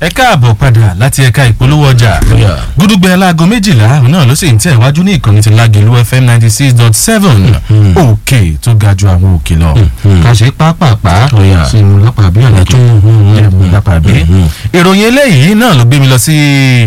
ẹ káàbọ̀ padà láti ẹ̀ka ìpolówó ọjà Yeah. gúdúgbẹ aláago méjìlá òun náà ló sì ń tẹ̀ wájú ní ìkànnì ti lágẹ̀lú fm ninety six dot seven òkè tó ga ju àwọn òkè lọ ká ṣe pápápá Oh, yeah. sí mu lápá bí ọ̀nà tó jẹ́ mu lápá bí. ìròyìn eléyìí náà ló gbé mi lọ sí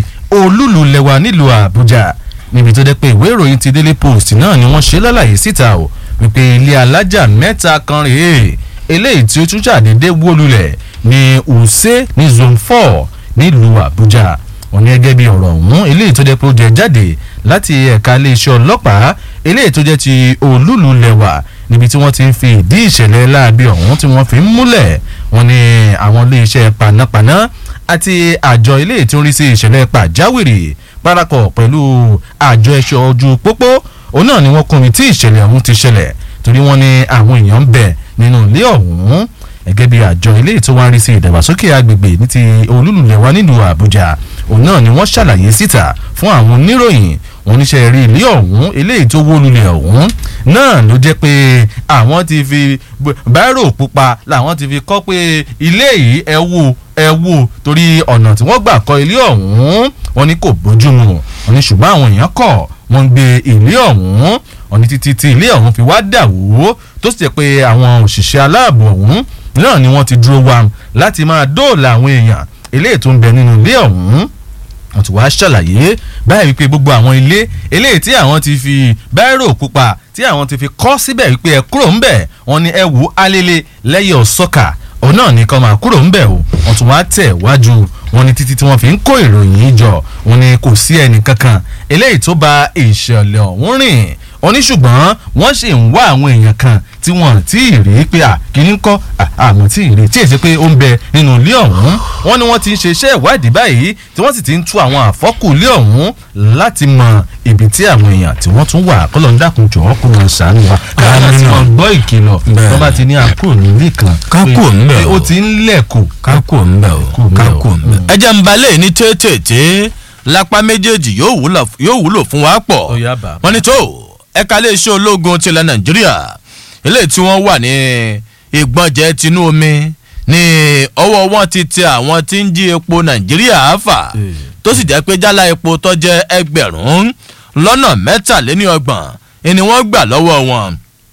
olúlu lẹwa nílùú àbújá níbi tó dẹ́ pé ìwé ìròyìn ti daily post náà ni wọ́n ṣe lálàyé síta o wípé ilé alájà mẹ́ta kan rèé eléyìí tí ó tún ṣàdédé wó lulẹ̀ ní ùsẹ́ ní zone four nílùú àbújá wọ́n ní gẹ́gẹ́ bí ọ̀rọ̀ ọ̀hún eléyìí tó jẹ́ pé ó jẹ jáde láti ẹ̀ka iléeṣẹ́ ọlọ́pàá eléyìí tó jẹ́ ti olúlu lẹ̀wà níbi tí wọ́n ti ń fi ìdí ìṣẹ̀lẹ̀ láabi ọ̀hún tí wọ́n fi ń múlẹ̀ wọ́n ní àwọn iléeṣẹ́ panápaná àti àjọ eléyìí tí ó ń rí sí ìṣẹ̀lẹ̀ pàjáwìrì parapọ̀ pẹ̀lú àjọ ẹ̀ṣọ́ ojú pópó òun náà ni wọ́n kún mi tí ìṣẹ̀lẹ̀ ọ̀hún ti ṣẹlẹ̀ torí wọ́n ní àwọn èèyàn ń bẹ nínú ilé ọ̀hún gẹ́gẹ́ bí àjọ eléyìí tó wá ń rí sí ìdàgbàsókè agbègbè ní ti olúlulẹ̀ wa nílùú àbújá òun náà ni wọ́n ṣàlàyé síta fún àwọn oníròyìn wọn níṣẹ́ rí ilé ọ̀hún eléyìí tó wó lulẹ̀ ọ̀hún náà ló jẹ́ pé àwọn ti fi báírò pupa làwọn ti fi kọ́ pé ilé yìí ẹ wò ẹ wò torí ọ̀nà tí wọ́n gbà kọ́ ilé ọ̀hún wọn ní kò bójúmu wọn ní ṣùgbọ́n àwọn èèyàn kọ̀ wọ́n ń gbé ilé ọ̀hún wọn ní títí tí ilé ọ̀hún fi wá dà wó tó sì jẹ́ pé àwọn òṣìṣẹ́ aláàbò ọ̀hún náà ni wọ́n ti dúró wa láti máa dóòlà àwọn èèyàn eléyìí tó ń bẹ nínú ilé ọ̀hún wọ́n ti wá ṣàlàyé báyìí wípé gbogbo àwọn ilé eléyìí tí àwọn ti fi báírò pupa tí àwọn ti fi kọ́ síbẹ̀ wípé ẹ kúrò ńbẹ̀ wọ́n ní ẹ wò alele lẹ́yìn ọ̀sọ́kà òun náà ní kọ́ máa kúrò ńbẹ̀ o wọ́n tún wá tẹ̀ wájú wọ́n ní títí tí wọ́n fi ń kó ìròyìn yìí jọ wọ́n ní kò sí ẹnì kankan eléyìí tó ba ìṣẹ̀lẹ̀ ọ̀hún rìn wọ́n ní ṣùgbọ́n wọ́n sì ń wá àwọn èèyàn kan tí wọ́n tí ì rí pé à kìíní kọ́ àmọ́ tí ì rí tí èsì pé ó ń bẹ nínú ilé ọ̀hún wọ́n ní wọ́n ti ń ṣe iṣẹ́ ìwádìí báyìí tí wọ́n sì ti ń tú àwọn àfọ́kù ilé ọ̀hún láti mọ ibi tí àwọn èèyàn tí wọ́n tún wà kọ́lọ́ ń dákun jọ̀ọ́ kó wọn ṣàánú wa káwọn tí wọ́n gbọ́ ìkìlọ̀ Bẹ́ẹ̀. tó bá ti ní àkúrò nílé kan Ká pé- kúrò ńbẹ̀ pé o. ó ti ń lẹ̀kù kákò ń bẹ̀ o ńbẹ̀ o. kákò ń bẹ̀. ẹ jẹ́ ń balẹ̀ ní tètè lápá méjèèjì yóò wúlò- yóò wúlò fún wa pọ̀ Ó yá bàbá. wọ́n ní tó ẹ̀ka iléeṣẹ́ ológun tilẹ̀ nàìjíríà eléyìí tí wọ́n wà ní ìgbọ̀njẹ̀ tinú omi ní ọwọ́ wọn ti tẹ àwọn tí ń jí epo nàìjíríà fà Eh. tó sì jẹ́ pé jálá epo tó jẹ́ ẹgbẹ̀rún lọ́nà mẹ́tàléníọgbọ̀n ni wọ́n gbà lọ́wọ́ wọn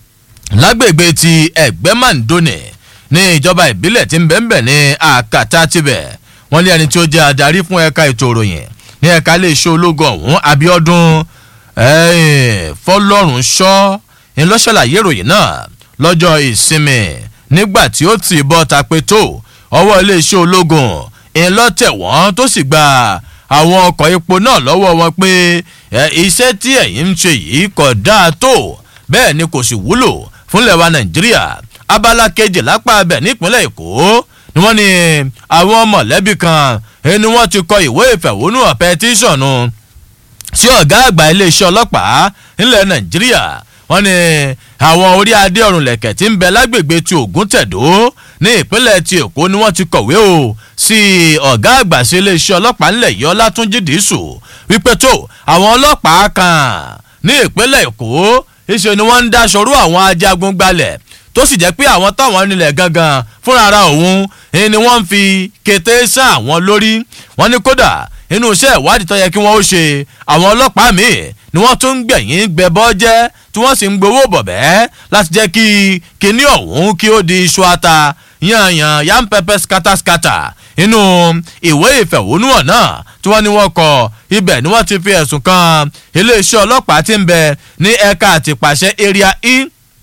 lágbègbè ti ẹgbẹ́ mandone ní ìjọba ìbílẹ̀ tí ń bẹ̀ǹbẹ̀ ní àkàtà tibẹ̀ wọ́n lé ẹni tí ó jẹ́ adarí fún ẹ̀ka ètò ìròyìn ní ẹ̀ka iléeṣẹ́ ológun ọ̀hún abiodun fọlọ́run ṣọ́ ńlọ́ṣàlàyé ìròyìn náà lọ́jọ́ ìsinmi nígbà tí ó ti bọ́ ta pé tó ọwọ́ iléeṣẹ́ ológun ńlọ́tẹ̀ wọ́n tó sì gba àwọn ọkọ̀ epo náà lọ́wọ́ wọn pé ẹ, iṣẹ́ tí ẹ̀yin ń ṣe yìí kò dáa tó bẹ́ẹ̀ ni kò sì wúlò fúnlẹ̀ wa nàìjíríà abala kejì lápá abẹ nípínlẹ̀ èkó ni wọ́n ní àwọn mọ̀lẹ́bí kan eh, ni wọ́n ti kọ ìwé ìfẹ̀hónúhàn pẹtíṣọ̀nù sí ọ̀gá àgbà iléeṣẹ́ ọlọ́pàá nílẹ̀ nàìjíríà wọ́n ní àwọn orí adé ọ̀run lẹ̀kẹ̀ tí ń bẹ lágbègbè ti ògùn tẹ̀dó ní ìpínlẹ̀ ti èkó ni wọ́n ti kọ̀wé o sí ọ̀gá àgbà sí iléeṣẹ́ ọlọ́pàá ńlẹ̀ yìí ọlátúnjì dìísù wípé tó àwọn ọlọ́pàá kan ní ìpínlẹ̀ èkó ìṣe ni wọ́n ń dáṣọrú àwọn ajagun gbalẹ̀ tó sì jẹ́ pé àwọn táwọn nílẹ̀ gangan fúnra ara òun eh, ni wọ́n ń fi kété sá àwọn lórí wọ́n ní kódà inú iṣẹ́ ìwádìí tó yẹ kí wọ́n ó ṣe àwọn ọlọ́pàá míì ni wọ́n tún ń gbẹ̀yìn gbẹbọ́ jẹ́ tí wọ́n sì ń gbowó bọ̀bẹ́ láti jẹ́ kí kinní ọ̀hún kí ó di iṣu ata yanyan yam pepper scatter scatter inú ìwé ìfẹ̀hónúhàn náà tí wọ́n ní wọ́n kọ ibẹ̀ ni wọ́n ti fi ẹ̀sùn kan iléeṣẹ́ ọlọ́pàá tí ń bẹ ní ẹ̀ka àtìpàṣẹ area e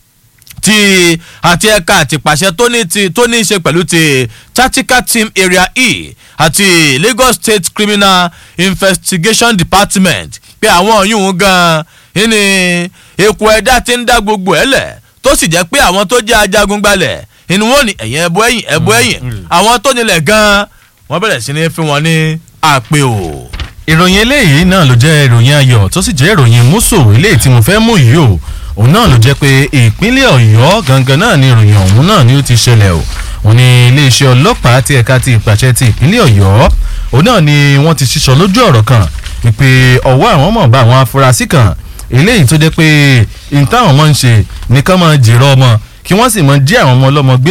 ti àti ẹ̀ka àtìpàṣẹ tó ní ti tó ní í ṣe pẹ̀lú ti tactical team area e àti lagos state criminal investigation department pé àwọn yìí gan ní eku ẹ̀dá ti ń dá gbogbo ẹ̀ lẹ̀ tó sì jẹ́ pé àwọn tó jẹ́ ajagun gbalẹ̀ inú wọn ni ẹ̀yìn ẹ̀bọ ẹ̀yìn ẹ̀bọ ẹ̀yìn àwọn tó nílẹ̀ gan wọ́n bẹ̀rẹ̀ sí ní fi wọn ní àpè o. ìròyìn eléyìí náà ló jẹ́ ìròyìn ayọ̀ tó sì jẹ́ ìròyìn múso eléyìí tí mo fẹ́ mú yìí o òun náà ló jẹ́ pé ìpínlẹ̀ ọ̀yọ́ gangan náà ni ìròyìn ọ̀hún náà ni ó ti ṣẹlẹ̀ o òun ni iléeṣẹ́ ọlọ́pàá ti ẹ̀ka ti ìpàṣẹ ti ìpínlẹ̀ ọ̀yọ́ òun náà ni wọ́n ti ṣíṣọ lójú ọ̀rọ̀ kan wípé ọwọ́ àwọn mọ̀ bá àwọn afurasí kan eléyìí tó jẹ́ pé ìtàn àwọn máa ń ṣe nìkan máa jèrò ọmọ kí wọ́n sì máa jí àwọn ọmọ ọlọ́mọ gbé